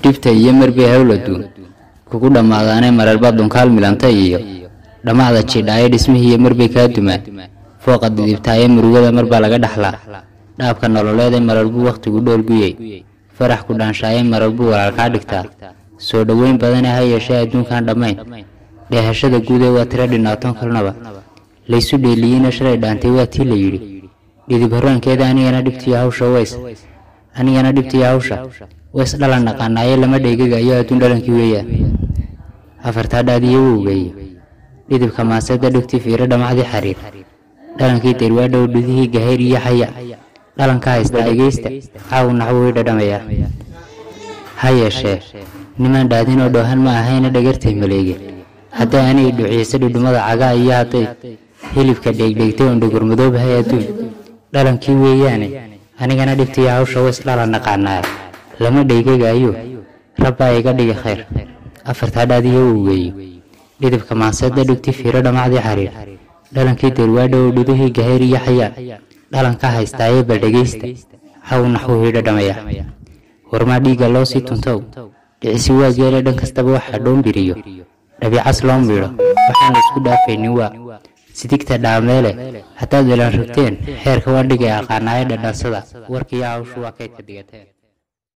dhibta iyo marbay hawladuun kugu dhammaadaanay mararba dunkaal milanta iyo dhammacda jidhaayo dhismihiiyo marbay kaa dumaan fooqa didibtaayo murugada marbaa laga dhaxlaa dhaabka nololeeday marar buu wakhtigu dhoolguyey farax ku dhaanshaaye marar buu walaal kaa dhigtaa soo dhoweyn badane ha yeeshee adduunkan dhammayn dheehashada guudee waa tiro dhinaatoon kalnaba laysu dheeliyeyna shalay dhaantay waa tii la yidhi dhidib horraankeeda anigana dhibtiyo hawsha ways anigana dhibtiyo hawsha ways dhalan naqaanaaye lama dheegaga iyo adduun dhalankii weeyaan afartaa dhaadiyo wowgeeyo dhidibka maaseeda dhigtii fiiro dhamacdii xariir dhalankii derwaadhow dhudihii gahayr iyo xaya dhalanka haysta egeysta caaw naxwo way dhadhamayaa ha yeeshee nimaan dhaadin oo dhoohan ma ahayna dhagartay maleege hadday anigi dhuciisa dhudhumada cagaa iyo hadday hilibka dheegdheegtay oon dhogormadoobahay adduun dhalankii weeyaane anigana dhibtiyo hawsha ways dhalan naqaanaa lama dheegagaayo rabbaa iga dhigi khayr afartaa dhaadiyo wowgeeyo dhidibka maaseeda dhigti fiiro dhamacdii xariir dhalankii derwaadhow dhudihii gahayr iyo xayaa dhalanka haystaaye bal dhegaysta caw naxwuhii dhadhamaya warmaa dhiigga loo sii tuntow dhicisi waa geele dhan kastaba waxaa dhoombiriyo dhabicas loo miidho waxaan la isku dhaafaynin waa sidigta dhaameele haddaad elan rogteen xeerka waa dhigay aqaanaayo dhadhansada warkiiyo hawshu waa kaydka digateen